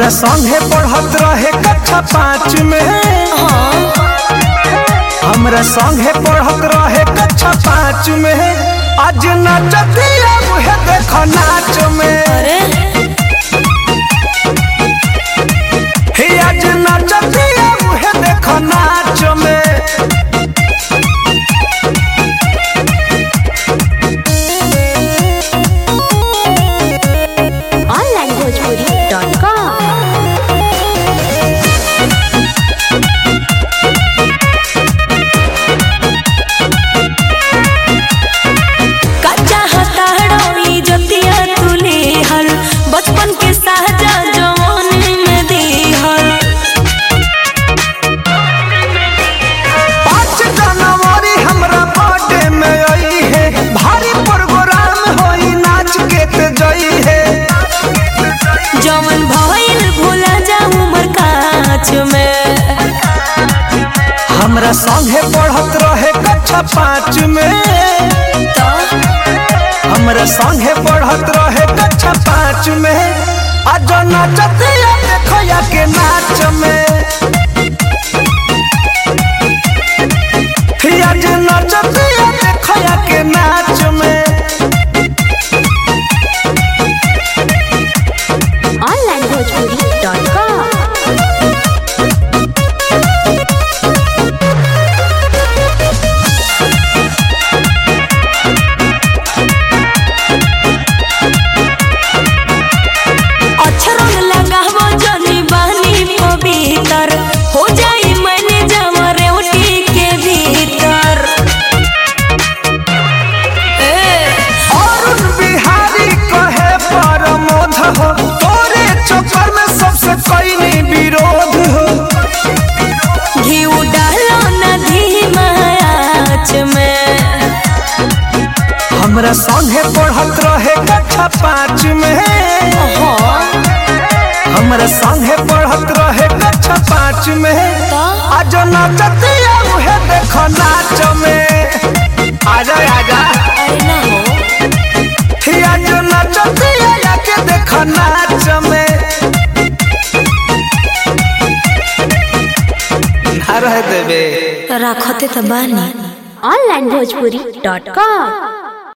हमरा संगे पढ़त रहे कक्षा पाँच में हमरा संगे पढ़त रहे कक्षा पाँच में आज नचतिया उहे देख नाच में अरे हे आज नचतिया उहे देख नाच में onlinebhojpuri.com कच्चा हताड़ोई जतिया तुले हल बचपन के साजा जवानी में दिहल पाँच जनवरी हमरा बर्थडे में आई है भारी प्रोग्राम होई नाच के ते जई है जवन भइल भूला जा उमर काच में हमरा संगे पढ़त रहे कक्षा पाँच में तो हमरा संगे पढ़त रहे कक्षा पाँच में आज नचतिया देखया के नाच में ही आज नचतिया देखया के नाच में onlinebhojpuri.com अक्षरंग लगावो जनी बानी पवित्र हो जाई मैंने जमा रेवटी के भीतर ए अरुण बिहारी कहे परमोध हो तोरे चक्कर में सबसे कईनी विरोध हो घी डालो नदी मायाच में हमरा संगे पढ़त रहे कक्षा पाँच में हमरा संगे पढ़त रहे कक्षा पाँच में तो आज नचतिया उहे देख नाच में आजा आजा अरे ना हो ही आज नचतिया आके देख नाच में ना रह देबे रखते तो बानी onlinebhojpuri.com